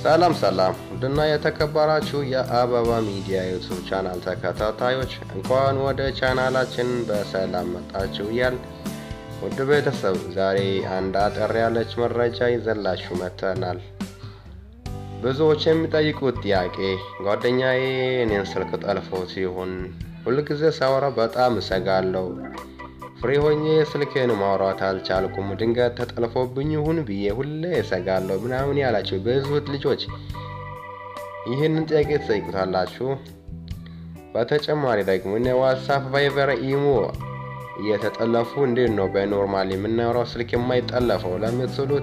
ሰላም ሰላም ውድና የተከበራችሁ የአበባ ሚዲያ ዩቱብ ቻናል ተከታታዮች እንኳን ወደ ቻናላችን በሰላም መጣችሁ እያል ውድ ቤተሰብ ዛሬ አንድ አጠር ያለች መረጃ ይዘላችሁ መጥተናል። ብዙዎች የሚጠይቁት ጥያቄ ጓደኛዬ እኔን ስልክ ጠልፎ ሲሆን ሁልጊዜ ሳወራ በጣም እሰጋለሁ። ፍሬ ሆኜ ስልክን ማውራት አልቻልኩም። ድንገት ተጠልፎብኝ ይሁን ብዬ ሁሌ እሰጋለሁ ምናምን ያላችሁ ብዙት ልጆች ይህንን ጥያቄ ትጠይቁታላችሁ። በተጨማሪ ደግሞ እነ ዋትሳፕ፣ ቫይበር፣ ኢሞ እየተጠለፉ እንዴት ነው በኖርማል የምናወራው ስልክ የማይጠለፈው ለምትሉት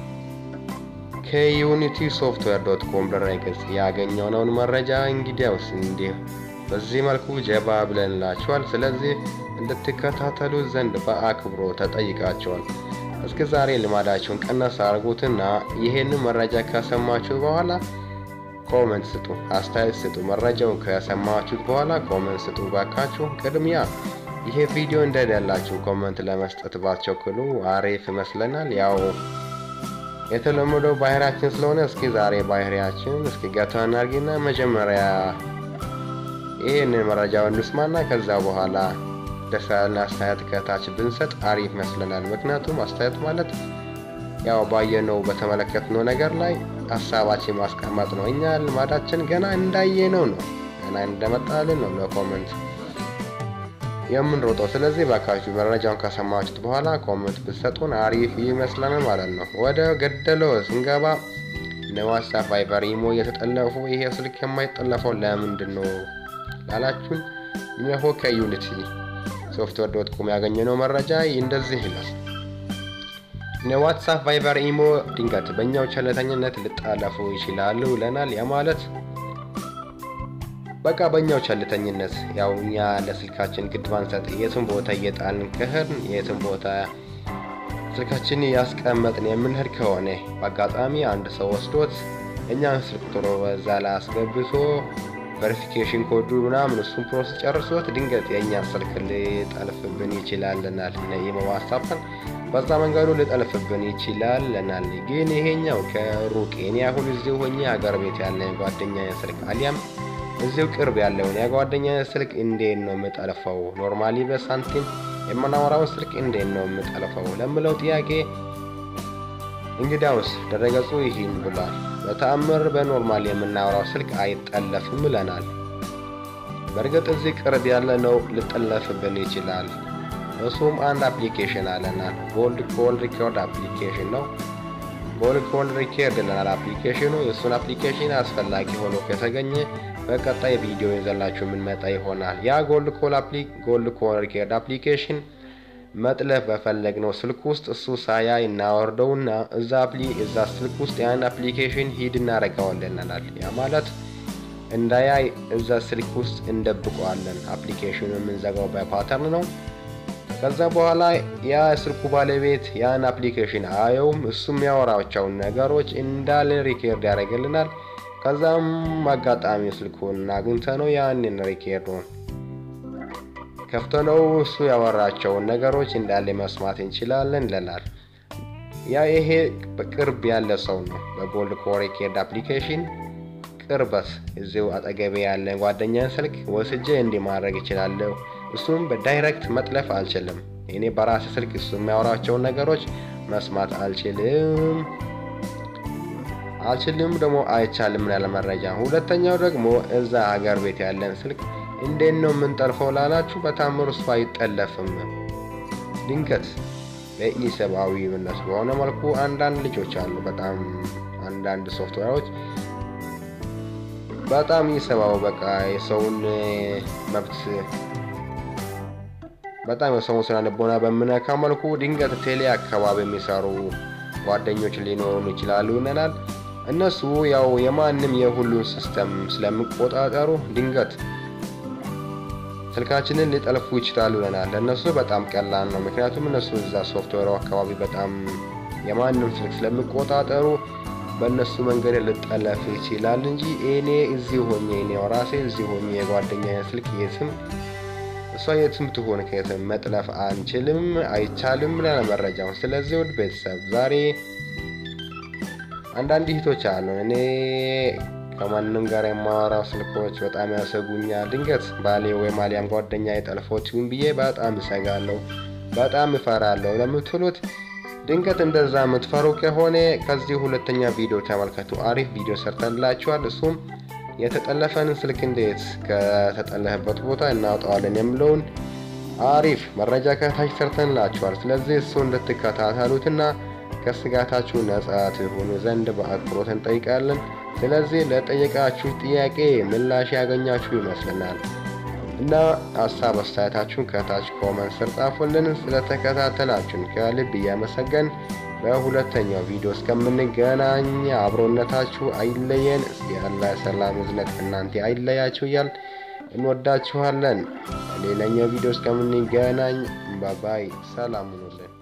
ከዩኒቲ ሶፍትዌር ዶት ኮም ድረገጽ ያገኘነውን መረጃ እንግዲያውስ እንዲህ በዚህ መልኩ ጀባ ብለንላችኋል። ስለዚህ እንድትከታተሉ ዘንድ በአክብሮ ተጠይቃቸዋል። እስከ ዛሬ ልማዳችሁን ቀነስ አድርጉትና ይህንን መረጃ ከሰማችሁ በኋላ ኮመንት ስጡ፣ አስተያየት ስጡ። መረጃውን ከሰማችሁት በኋላ ኮመንት ስጡ ባካችሁ። ቅድሚያ ይሄ ቪዲዮ እንደደላችሁ ኮመንት ለመስጠት ባትቸኩሉ አሪፍ ይመስለናል። ያው የተለመደው ባህሪያችን ስለሆነ እስኪ ዛሬ ባህሪያችን እስኪ ገታ እናርጊና መጀመሪያ ይህንን መረጃውን እንስማና ከዛ በኋላ ደስ ያለን አስተያየት ከታች ብንሰጥ አሪፍ ይመስለናል። ምክንያቱም አስተያየት ማለት ያው ባየነው በተመለከትነው ነገር ላይ ሀሳባችን ማስቀመጥ ነው። እኛ ልማዳችን ገና እንዳየነው ነው፣ ገና እንደመጣልን ነው ለኮመንት የምንሮጠው። ስለዚህ ባካችሁ መረጃውን ከሰማችሁት በኋላ ኮመንት ብትሰጡን አሪፍ ይመስለናል ማለት ነው። ወደ ገደለው ስንገባ ዋትሳፕ፣ ቫይበር፣ ኢሞ እየተጠለፉ ይሄ ስልክ የማይጠለፈው ለምንድን ነው ላላችሁን እነሆ ከዩኒቲ ሶፍትዌር ዶት ኮም ያገኘነው መረጃ እንደዚህ ይላል። ዋትሳፕ፣ ቫይበር፣ ኢሞ ድንገት በእኛው ቸለተኝነት ሊጠለፉ ይችላሉ ይለናል። ያ ማለት በቃ በእኛው ቸልተኝነት ያው እኛ ለስልካችን ግድ ባንሰጥ የትም ቦታ እየጣልን ከህርን የትም ቦታ ስልካችን ያስቀመጥን የምንሄድ ከሆነ በአጋጣሚ አንድ ሰው ወስዶት እኛን ስልክ ቁጥሩ በዛ ላይ አስገብቶ ቬሪፊኬሽን ኮዱ ምናምን እሱን ፕሮሰስ ጨርሶት ድንገት የእኛ ስልክ ሊጠልፍብን ይችላልናል። ኢሞ ዋትሳፕን በዛ መንገዱ ሊጠልፍብን ይችላልናል። ግን ይሄኛው ከሩቅ እኔ አሁን እዚሁ ሆኜ ሀገር ቤት ያለ ጓደኛ ስልክ አሊያም እዚሁ ቅርብ ያለውን የጓደኛ ስልክ እንዴት ነው የምጠልፈው? ኖርማሊ በሳንቲም የምናወራውን ስልክ እንዴት ነው የምጠልፈው ለምለው ጥያቄ እንግዲያውስ ድረገጹ ይህን ብሏል። በተአምር በኖርማል የምናወራው ስልክ አይጠለፍም ይለናል። በእርግጥ እዚህ ቅርብ ያለ ነው ሊጠለፍብን ይችላል። እሱም አንድ አፕሊኬሽን አለናል። ጎልድ ኮል ሪኮርድ አፕሊኬሽን ነው። ጎልድ ኮል ሪኮርድ ይለናል አፕሊኬሽኑ። የእሱን አፕሊኬሽን አስፈላጊ ሆኖ ከተገኘ በቀጣይ ቪዲዮ ይዘላችሁ የምንመጣ ይሆናል። ያ ጎልድ ኮል ጎልድ ኮል ሪኮርድ አፕሊኬሽን መጥለፍ በፈለግነው ስልክ ውስጥ እሱ ሳያ እናወርደውና እዛ አፕሊ እዛ ስልክ ውስጥ ያን አፕሊኬሽን ሂድ እናደርገዋለናል። ያ ማለት እንዳያይ እዛ ስልክ ውስጥ እንደብቀዋለን። አፕሊኬሽኑ የምንዘጋው በፓተርን ነው። ከዛ በኋላ ያ ስልኩ ባለቤት ያን አፕሊኬሽን አየውም። እሱ የሚያወራቸውን ነገሮች እንዳለ ሪኬርድ ያደርግልናል። ከዛም አጋጣሚ ስልኩን አግኝተ ነው ያንን ሪኬርዱን ከፍተ ነው እሱ ያወራቸውን ነገሮች እንዳለ መስማት እንችላለን ይለናል። ያ ይሄ በቅርብ ያለ ሰው ነው። በጎልድ ኮል ሪኬርድ አፕሊኬሽን ቅርበት እዚሁ አጠገቤ ያለ ጓደኛ ስልክ ወስጄ እንዲህ ማድረግ ይችላለሁ። እሱም በዳይሬክት መጥለፍ አልችልም። እኔ በራሴ ስልክ እሱ የሚያወራቸውን ነገሮች መስማት አልችልም አልችልም ደግሞ አይቻልም ያለ መረጃ። ሁለተኛው ደግሞ እዛ ሀገር ቤት ያለን ስልክ እንዴት ነው የምንጠልፈው ላላችሁ በታምር እሱ አይጠለፍም። ድንገት በኢሰብአዊነት በሆነ መልኩ አንዳንድ ልጆች አሉ። በጣም አንዳንድ ሶፍትዌሮች በጣም ኢሰብአዊ በቃ የሰውን መብት በጣም የሰውን ስነ ልቦና በምነካ መልኩ ድንገት ቴሌ አካባቢ የሚሰሩ ጓደኞች ሊኖሩን ይችላሉ ይነናል። እነሱ ያው የማንም የሁሉን ሲስተም ስለሚቆጣጠሩ ድንገት ስልካችንን ሊጠልፉ ይችላሉ ይለናል። ለእነሱ በጣም ቀላል ነው። ምክንያቱም እነሱ እዛ ሶፍትዌሩ አካባቢ በጣም የማንም ስልክ ስለሚቆጣጠሩ በእነሱ መንገድ ልጠለፍ ይችላል እንጂ እኔ እዚህ ሆኜ እኔ ራሴ እዚህ ሆኜ የጓደኛ ስልክ የትም እሷ የትም ትሆን ከየትም መጥለፍ አንችልም፣ አይቻልም ለመረጃው። ስለዚህ ውድ ቤተሰብ ዛሬ አንዳንድ እህቶች አሉ እኔ ከማንም ጋር የማወራው ስልኮች በጣም ያሰጉኛል። ድንገት ባሌ ወይም አሊያም ጓደኛ የጠልፎችን ብዬ በጣም እሰጋለሁ፣ በጣም እፈራለሁ ለምትሉት ድንገት እንደዛ የምትፈሩ ከሆነ ከዚህ ሁለተኛ ቪዲዮ ተመልከቱ። አሪፍ ቪዲዮ ሰርተንላችኋል። እሱም የተጠለፈንን ስልክ እንዴት ከተጠለፈበት ቦታ እናውጠዋለን የሚለውን አሪፍ መረጃ ከታች ሰርተንላችኋል። ስለዚህ እሱ እንድትከታተሉትና ከስጋታችሁ ነጻ ትሆኑ ዘንድ በአክብሮት እንጠይቃለን። ስለዚህ ለጠየቃችሁ ጥያቄ ምላሽ ያገኛችሁ ይመስልናል እና ሀሳብ አስተያየታችሁን ከታች ኮመንት ስር ጻፉልን። ስለተከታተላችሁን ከልብ እያመሰገን በሁለተኛው ቪዲዮ እስከምንገናኝ አብሮነታችሁ አይለየን። እስቲ ያለ ሰላም እዝነት እናንተ አይለያችሁ እያል እንወዳችኋለን። ሌላኛው ቪዲዮ እስከምንገናኝ ባባይ ሰላም ሁኑልን።